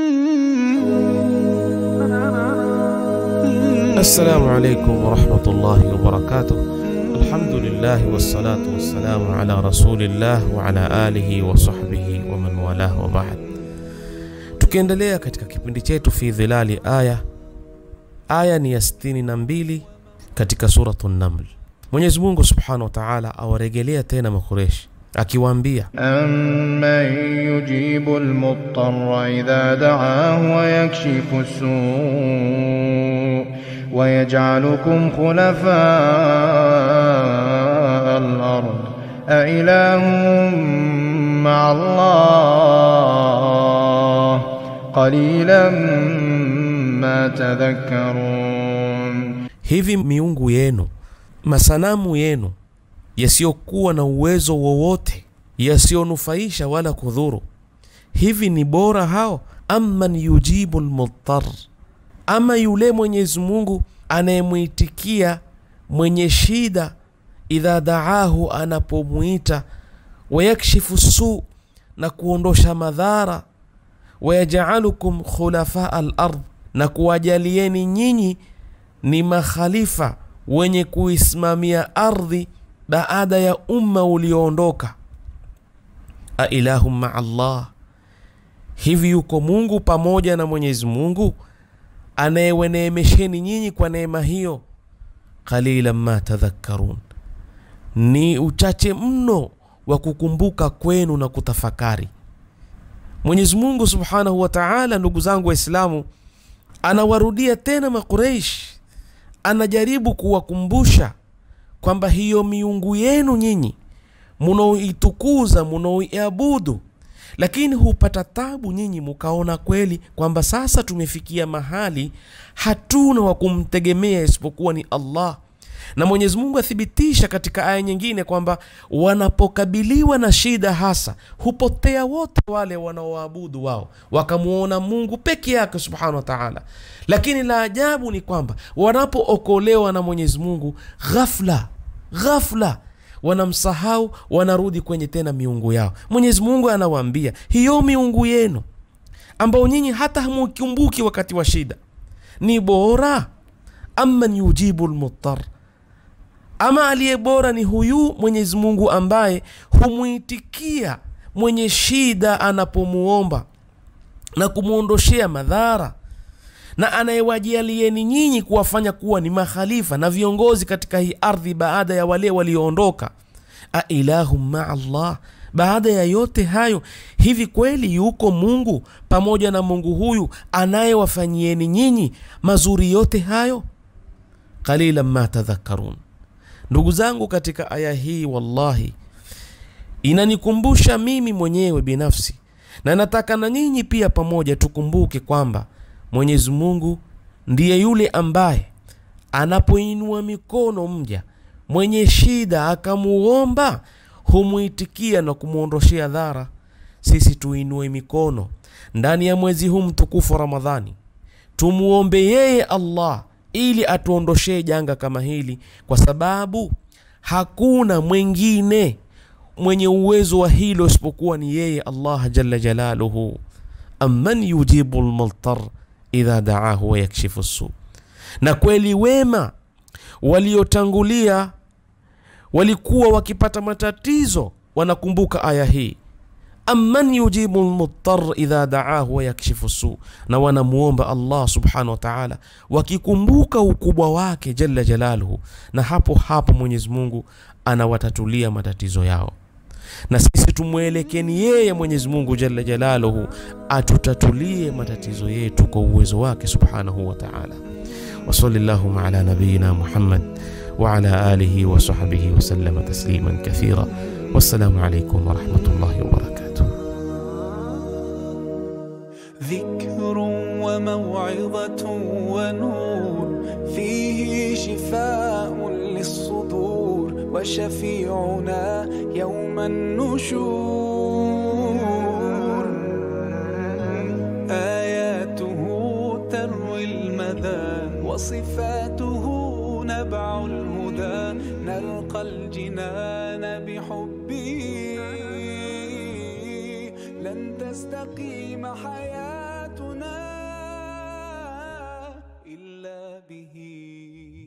السلام عليكم ورحمة الله وبركاته الحمد لله والصلاة والسلام على رسول الله وعلى آله وصحبه ومن والاه وبعد tukiendelea katika kipindi chetu fi dhilali aya aya ni ya 62 katika suratu naml mwenyezi mungu subhanahu wa taala awaregelea tena makureshi akiwaambia أمن يجيب المضطر إذا دعاه ويكشف السوء ويجعلكم خلفاء الأرض أإله مع الله قليلا ما تذكرون hivi miungu yenu masanamu yenu yasiyokuwa na uwezo wowote yasiyonufaisha wala kudhuru hivi ni bora hao amman yujibu lmudtar ama yule mwenyezi mungu anayemwitikia mwenye shida idha daahu anapomwita wayakshifu su na kuondosha madhara wayajaalukum khulafaa lard na kuwajalieni nyinyi ni makhalifa wenye kuisimamia ardhi baada ya umma ulioondoka ailahum maa Allah hivi yuko Mungu pamoja na Mwenyezi Mungu anayeweneemesheni nyinyi kwa neema hiyo qalilan ma tadhakkarun ni uchache mno wa kukumbuka kwenu na kutafakari Mwenyezi Mungu Subhanahu wa Ta'ala ndugu zangu waislamu anawarudia tena makureish anajaribu kuwakumbusha kwamba hiyo miungu yenu nyinyi munaoitukuza munaoiabudu lakini hupata tabu nyinyi mukaona kweli kwamba sasa tumefikia mahali hatuna wa kumtegemea isipokuwa ni Allah na Mwenyezi Mungu athibitisha katika aya nyingine kwamba wanapokabiliwa na shida hasa hupotea wote wale wanaoabudu wao wakamuona Mungu peke yake subhanahu wa ta'ala. Lakini la ajabu ni kwamba wanapookolewa na Mwenyezi Mungu ghafla ghafla wanamsahau, wanarudi kwenye tena miungu yao. Mwenyezi Mungu anawaambia hiyo miungu yenu ambao nyinyi hata hamukumbuki wakati wa shida ni bora amman yujibu lmuttar ama aliye bora ni huyu Mwenyezi Mungu ambaye humwitikia mwenye shida anapomuomba na kumwondoshea madhara na anayewajalieni nyinyi kuwafanya kuwa ni makhalifa na viongozi katika hii ardhi baada ya wale walioondoka. Ailahum maa Allah, baada ya yote hayo, hivi kweli yuko Mungu pamoja na Mungu huyu anayewafanyieni nyinyi mazuri yote hayo? Qalilan ma tadhakkarun. Ndugu zangu, katika aya hii wallahi inanikumbusha mimi mwenyewe binafsi, na nataka na nyinyi pia pamoja tukumbuke kwamba Mwenyezi Mungu ndiye yule ambaye anapoinua mikono mja mwenye shida akamuomba, humwitikia na kumwondoshea dhara. Sisi tuinue mikono ndani ya mwezi huu mtukufu wa Ramadhani, tumuombe yeye Allah ili atuondoshee janga kama hili, kwa sababu hakuna mwingine mwenye uwezo wa hilo isipokuwa ni yeye Allah jalla jalaluhu. amman yujibu lmultar idha daahu wayakshifu su. Na kweli wema waliotangulia walikuwa wakipata matatizo, wanakumbuka aya hii amman yujibu lmuttar idha daahu wayakshifu su, na wanamuomba Allah subhanahu wa ta'ala wakikumbuka ukubwa wake jalla jalaluhu, na hapo hapo Mwenyezi Mungu anawatatulia matatizo yao na sisi tumwelekeni yeye Mwenyezi Mungu jalla jalaluhu atutatulie matatizo yetu kwa uwezo wake subhanahu wa ta'ala. wa sallallahu ala nabiyyina Muhammad wa ala alihi wa sahbihi wa sallama tasliman kathira. Wassalamu alaykum wa rahmatullahi wa barakatuh. ذكر وموعظة ونور فيه شفاء للصدور وشفيعنا يوم النشور آياته تروي المدى وصفاته نبع الهدى نلقى الجنان بحبه لن تستقيم حياتنا به